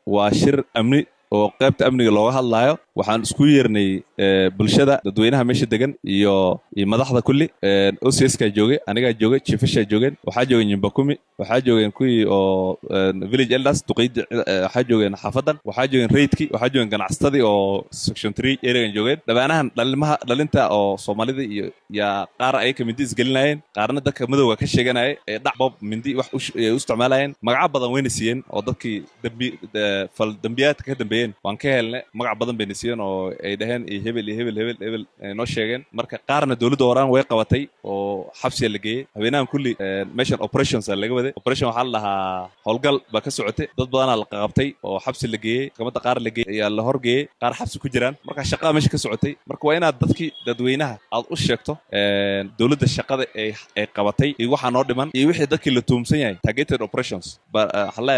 waa shir amni oo qaybta amniga looga hadlaayo waxaan isku yeernay bulshada dadweynaha meesha degan iyo iyo madaxda kulli ocskaa joogay anigaa joogay chiefashaa joogeen waxaa joogeen nyumbakumi waxaa joogeen kuwii oo village elders duqeydi waxaa joogeen xaafadan waxaa joogeen raidki waxaa joogeen ganacsatadii oo section three areagan joogeen dhabaanahan dhalimaha dhalinta oo soomaalida iyo yaa qaar ayaka mindi isgelinayeen qaarna dadka madowga ka sheeganaya ee dhac bob mindi wax ay u isticmaalayeen magaca badan wayna siiyeen oo dadkii dambi fal dambiyaadka ka dambeeyeen waan ka helnay magac badan bayna siiyeen oo ay dhaheen iyo hebel iyo hebel hebel hebel ay noo sheegeen marka qaarna dowladda horaan way qabatay oo xabsiga la geeyey habeenahan kulli meeshan operations laga waday operation waxaa la dhahaa howlgal baa ka socotay dad badanaa la qabtay oo xabsi la geeyey maxkamadda qaar la geeyey ayaa la horgeeyey qaar xabsi ku jiraan marka shaqada meesha ka socotay marka waa inaad dadkii dadweynaha aad u sheegto dowladda shaqada ay ay qabatay iyo waxaa noo dhiman iyo wixii dadkii la tuumsan yahay targeted operations waxaa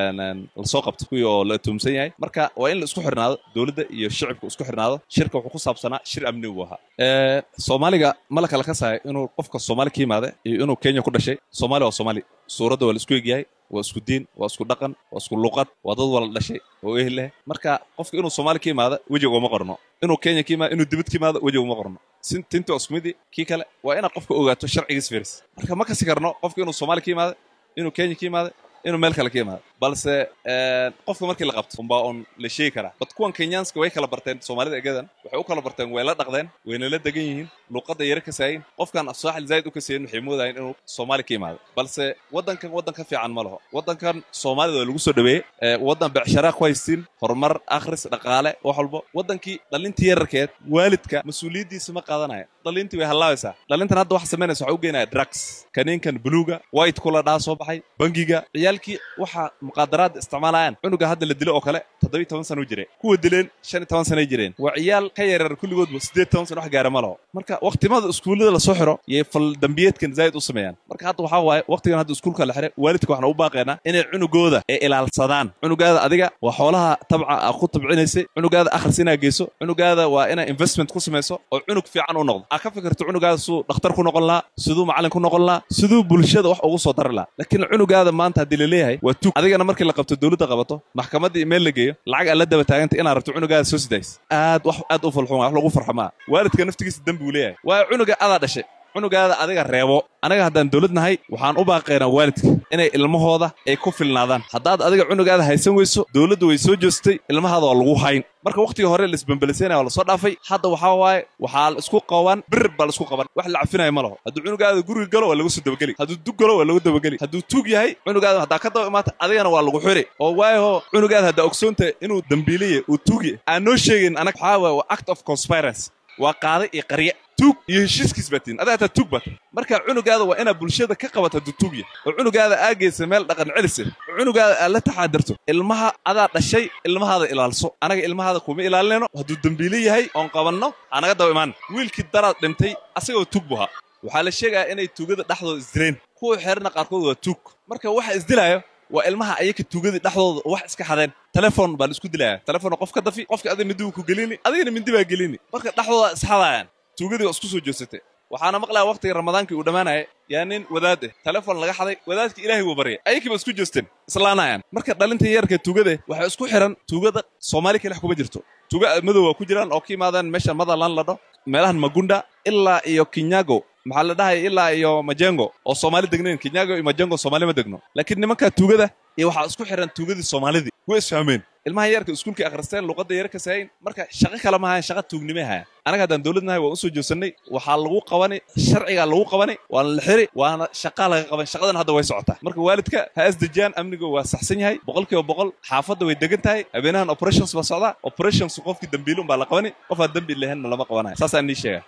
lasoo qabto kuwii oo la tuumsan yahay marka waa in la isku xirnaado dowladda iyo shicibka isku xirnaado shirka wuxuu ku saabsanaa shir amni buu ahaa soomaaliga ma la kala kasayo inuu qofka soomaali ka yimaada iyo inuu kenya ku dhashay soomaali waa soomaali suuradda waa la isku egyahay waa isku diin waa isku dhaqan waa isku luqad waa dad wala dhashay oo ehel leh marka qofka inuu soomaali ka yimaada wejiga uma qorno inuu kenya ka yimaada inuu dibad ka yimaada wejiga uma qorno tinta osmidi kii kale waa inaad qofka ogaato sharcigiis firis marka ma kasi karno qofka inuu soomaali ka yimaada inuu kenya ka yimaada inuu meel kale ka yimaado balse qofka markii la qabto umbaa oon la sheegi karaa bad kuwan kenyaanska way kala barteen soomaalida egadan waxay u kala barteen way la dhaqdeen wayna la degan yihiin luuqadda yare kasaayin qofkan afsaaxil zaa'id u kasayin waxay moodayeen inuu soomaali ka yimaado balse waddankan waddan ka fiican ma laho waddankan soomaalida waa lagu soo dhaweeyey waddan becsharaa ku haystiin horumar akhris dhaqaale wax walbo waddankii dhalintii yararkeed waalidka mas-uuliyaddiisa ma qaadanaya dhalintii way hallaabaysaa dhalintan hadda waxa samaynaysa waxa u geenaya drugs kaniinkan buluuga white kula dhaa soo baxay bangiga ciyaalkii waxa muqaadaraadda isticmaalayaan cunuga hadda la dilo oo kale toddobiy toban sana u jire kuwa dileen shan iyo toban sanay jireen waa ciyaal ka yaryar kulligoodba siddeed toban sana wax gaara ma laho marka waktimada iskuullada lasoo xiro yay fal dambiyeedkan zaa'id u sameeyaan marka hadda waxaa waaye waktigan hadda iskuulka la xiray waalidka waxaan u baaqaynaa inay cunugooda ay ilaalsadaan cunugaada adiga waa xoolaha tabca aa ku tabcinaysay cunugaada akhris inaa geyso cunugaada waa inaa investment ku samayso oo cunug fiican u noqdo aa ka fikirto cunugaada siduu dhakhtar ku noqon lahaa siduu macallin ku noqon lahaa siduu bulshada wax ugu soo dari lahaa laakiin cunugaada maanta haddii la leeyahay waa tug adigana markii la qabto dowladda qabato maxkamadda email la geeyo lacag aad la daba taaganta inaad rabto cunugaada soo sidays aad wax aad u falxun wax lagu farxo maa waalidka naftigiisa dembi uu leeyahay waayo cunuga adaa dhashay cunugaada adiga reebo anaga haddaan dowlad nahay waxaan u baaqaynaa waalidka inay ilmahooda ay ku filnaadaan haddaad adiga cunugaada haysan weyso dowladdu way soo joostay ilmahaada waa lagu hayn marka wakhtigii hore laisbambelisanaya waa lasoo dhaafay hadda waxaa waaye waxaa la isku qaban bir baa la isku qaban wax la cafinaya ma laho hadduu cunugaada guriga galo waa lagu soo dabageli hadduu dug galo waa lagu dabageli hadduu tuug yahay cunugaada haddaa ka daba imaata adigana waa lagu xiri oo waayaho cunugaada haddaa ogsoontahay inuu dambiiliye uu tuugya aan noo sheegin anaga waxaa waaye waa act of conspiracy waa qaada iyo qarye tuug iyo heshiiskiis baa tihin adaa hataa tuug baata marka cunugaada waa inaad bulshada ka qabato hadduu tuug yahay oo cunugaada aa geysa meel dhaqan celise oo cunugaada aad la taxaadarto ilmaha adaa dhashay ilmahaada ilaalso anaga ilmahaada kuma ilaalinayno hadduu dembiile yahay oon qabanno anaga daba imaan wiilkii daraad dhintay asagoo tuug bu ahaa waxaa la sheegayaa inay tuugada dhexdooda isdileen kuwa xeerna qaarkood waa tuug marka waxa isdilaayo waa ilmaha ayaka tuugadii dhexdooda wax iska xadeen telefon baa la isku dilaya telefon qof ka dafi qofka adiga mindi buu ku gelini adigana mindi baa gelini marka dhexdooda isxadayaan tuugadii waa isku soo joogsatay waxaana maqlaya waqtigii ramadaankii uu dhammaanaya yaa nin wadaad eh telefon laga xaday wadaadkii ilaahay wuu baryay ayakii ba isku joosteen islaanayaan marka dhalinta yarka tuugade waxay isku xiran tuugada soomaali kalex kuma jirto tuuga madow waa ku jiraan oo ka yimaadaan meesha motherland la dho meelahan magunda ilaa iyo kinyago maxaa la dhahaya ilaa iyo majengo oo soomaali degnayn kinyago iyo majengo soomaali ma degno laakiin nimankaa tuugada iyo waxaa isku xiran tuugadii soomaalidii way isfahmeen ilmaha yarka iskuulkii akhristeen luqadda yare ka saayin marka shaqo kale ma hayan shaqa tuugnimay hayan anaga haddaan dowlad nahay waan usoo joosannay waxaa lagu qabani sharcigaa lagu qabani waana la xiri waana shaqaa laga qaban shaqadan hadda way socotaa marka waalidka ha asdejiyaan amniga waa saxsan yahay boqolkiiba boqol xaafadda way degan tahay habeenahan operations baa socdaa operations qofkii dembiile un baa la qabani qof aan dembi lahaynna lama qabanayo saasaan nii sheega